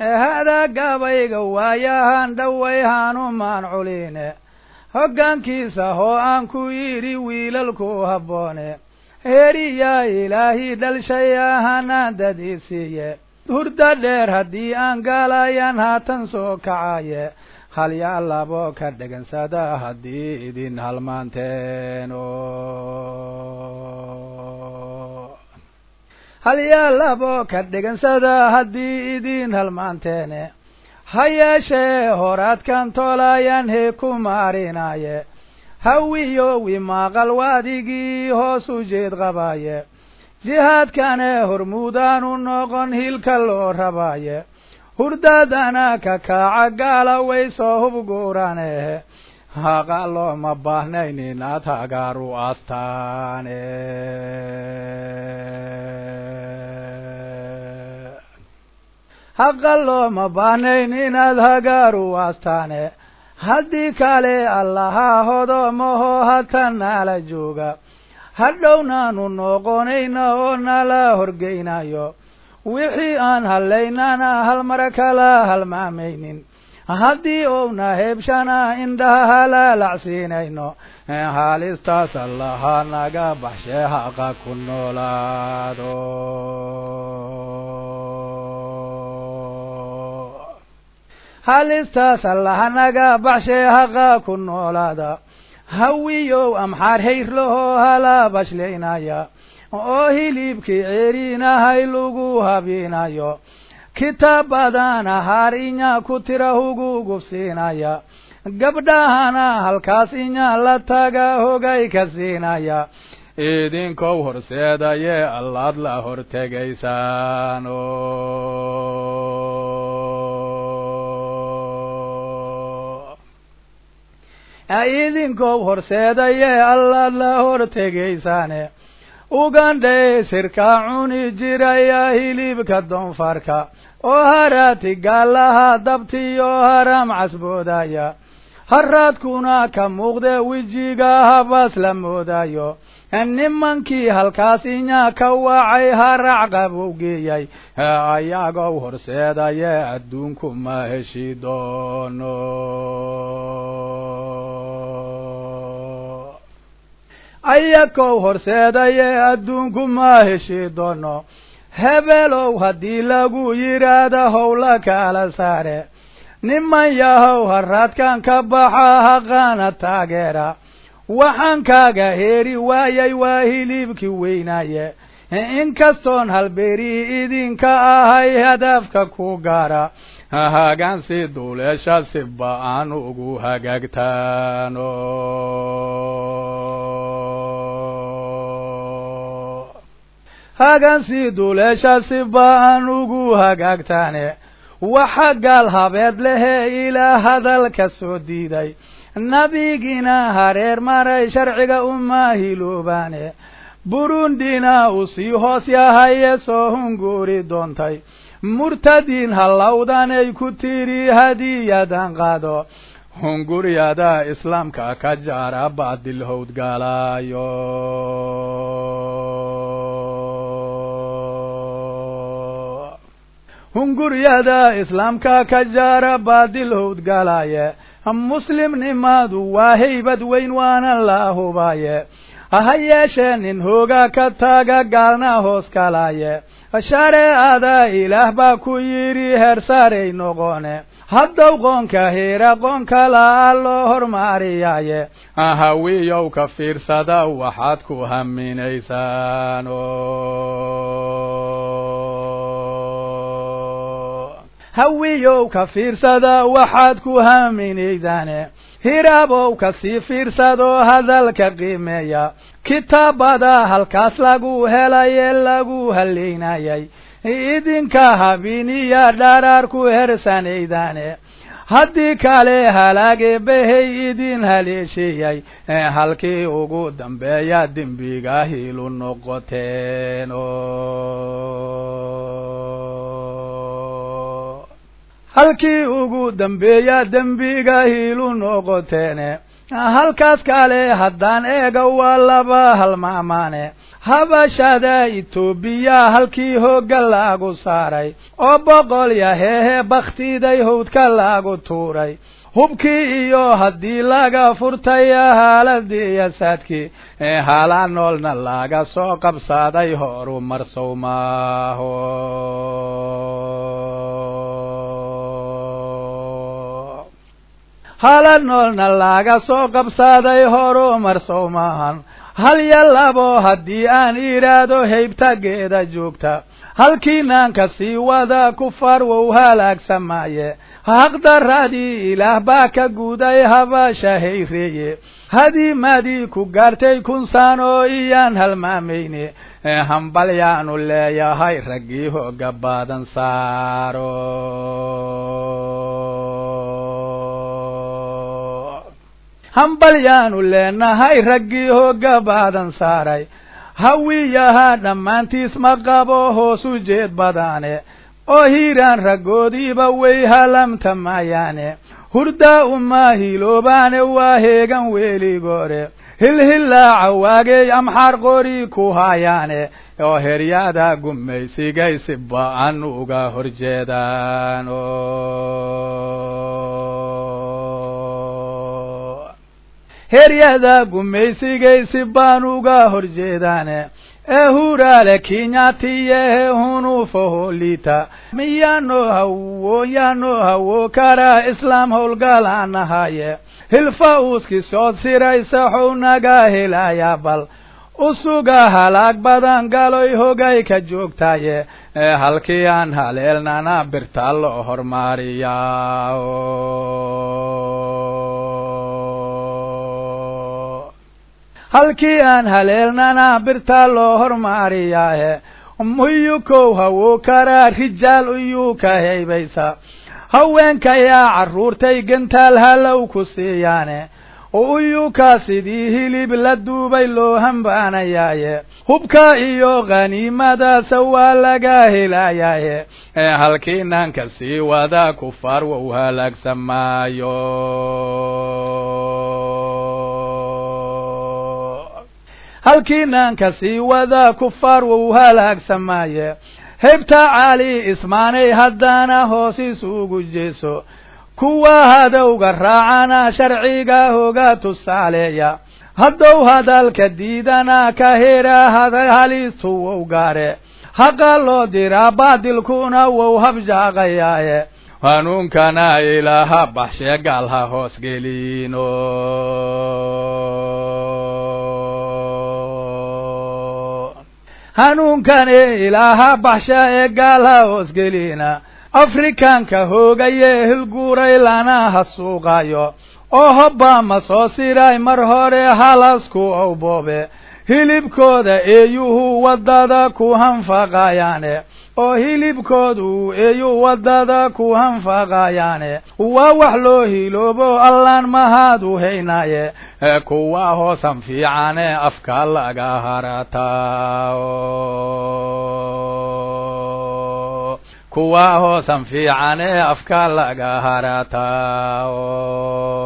haadaa gaabayga waayahan dhoway hanumaan culine hoggaankiisa hoo aan ku yidhi wiilalku habboone heeriyaa ilaahii dhalshay ahanaan dadii siiye hurda dheer haddii aan gaalayan haatan soo kacaye halyaa labo ka dhegansada haddii idin halmaanteen halyaa labo ka dhegansada haddii idin halmaanteene ha yeeshee horaadkan toolayan hee ku maarinaaye hawiyowi maaqal waadigii hoos u jeed qabaaye jihaadkane hormuudaanu noqon hilka loo rabaaye hurdadana ka kaaca gaala way soo hubguuranehe haqa looma baahnayn inaad hagaaru astaane haqa looma baahnayn inaad hagaaru astaane haddii kale allahaa hodoomaho hatan naala jooga hadhownaanu noqonayna oo nala horgeynayo wixii aan hallaynana halmar kala halmaamaynin haddii ouna heebshana indhaha halaalacsiinayno haalistaas allaha naga baxshee haqa ku noolaado haalistaas allaha naga baxshee haqa ku noolaada hawiyow amxaar hayrlahoo halaa bashlaynaya oo hilibkii ceeriinahay lagu habinayo kitaabadana haar inya ku tira hugu gufsiinaya gabdhahana halkaas inya la taga hogay ka siinaya idinkow horseedaye allaad la hortegaysaan idinkow horseedaye allaad la hortegaysaane ugandhae sirkaa cuni jiraya hilibka doonfarka oo haraati gaalaha dabtiyo haram casboodaya haraadkuna ka muuqde wejiga habaas la moodayo nimankii halkaas inya ka wacay harac qabowgeeyay ayagow horseedaye adduunku ma heshi doono ayakow horseedaye adduunku ma heshi doono hebelow haddii lagu yidhaahda howla kala saare niman yahow haraadkan ka baxa haqaana taageera waxaan kaaga heeri waayay waa hilibkii weynaaye inkastoon halbeerii idinka ahay hadaafka ku gaara hagaansi duuleesha si ba-aan ugu hagaagtaano hagaansi duuleesha si ba-aan ugu hagaagtaane waxa gaal habeed lehe ilaa hadalka soo diiday nabigiina hareer maray sharciga uma hiloobaane burundina uu sii hoos yahaye soo hunguuri doontay murtadiin hallawdanay ku tiri hadiyadan qaado hunguryada islaamka ka jaara baadil howdgaalaayo hunguryada islaamka ka jaara baadil howdgalaaye muslimnimadu waa haybad weyn waana la hubaaye ha yeeshee nin hooga ka taga gaalna hoos kalaaye shareecada ilaah baa ku yidhi heer saaray noqone haddow qoonka heera qoon kalaa loo hormariyaaye hawiyow ka fiirsada waxaad ku haminaysaan hawiyow ka fiirsada waxaad ku haminaydaane hiraabow ka sii fiirsadoo hadalka qiimeeya kitaabada halkaas lagu helaye lagu haleynayay idinka habiniya dharaar ku hersanaydaane haddii kale halaage bahay idin haleesheeyay halkii ugu dambeeya dembiga hilu noqoteen halkii ugu dambeeya dembiga hiilu noqoteene halkaas kale haddaan eega waa laba halmaamaane habashada etoobiya halkii hoogga laagu saaray oo boqol yaheehe bakhtiday howdka laagu tuuray hubkii iyo haddii laga furtay haaladii iyo saadkii hala noolna laga soo qabsaday horu marsow maaho hala noolna laga soo qabsaday horu marsow maahan hal yo labo haddii aan idhaahdo haybtageeda joogta halkiinaanka sii wada kufaar wow halaagsamaaye haqdaradii ilaah baa ka guuday habasha hayreeye hadiimadii ku gaartay kun sano iyaan halmaamayne hambalyaanu leeyahay raggii hooga badan saaro hambalyaanu leenahay raggii hooga baadan saaray hawiyaha dhammaantiis ma qabo hoos u jeed badaane oo hiiraan raggoodiiba way halamta maayaane hurdaa uma hiloobaane waa heegan weligoore hilhillaaca waagey amxaar qori ku haayaane oo heryada gumaysigay si ba-an uga horjeedaan heryada gumaysigay si baan uga horjeedaane ee huraale kinyatiyehe hunuufaholita miyaano hawo yaano hawo karaa islaam howlgalaan ahaye hilfa uuski soo siraysa xow naga helaya bal usuga halaag badan galoy hogay ka joogtaye ee halkii aan haleelnana birta loo hormaariyaa halkii aan haleelnana birtaa loo hormaariyaahe muyukow hawo karaa rijaal uyuu ka haybaysa haweenkayaa carruurtay gantaal halow ku siiyaane uyuka sidii hilib la duubay loo hambaanayaaye hubka iyo khaniimadaasa waa laga helayaaye ee halkii naanka sii wada kufaar wou halaagsamaayo halkii naanka sii wada kufaar wou halaagsamaaye heybta cali ismaanay haddaana hoos isugu jeeso kuwa hadowga raacana sharciga hoga tusaaleeya haddow hadalka diidana ka hera halistu wow gaare haqa loo diraa baadilkuna wow habjaaqayaaye hanuunkana ilaaha baxshee gaal ha hoos gelino hanuunkane ilaaha baxsha ee gaal ha hoos gelina afrikaanka hoogaye hilguuray lana hasuuqayo oo hobba ma soo siray mar hore halasku owboobe hilibkooda eeyuhu waddada ku hanfaqayaane oo hilibkoodu eeyuu waddada ku hanfaqayaane waa wax loo hiloobo allaan mahaad u haynaaye kuwa hoosan fiicane afka laga harataa kuwa hoosan fiicane afka laga harataa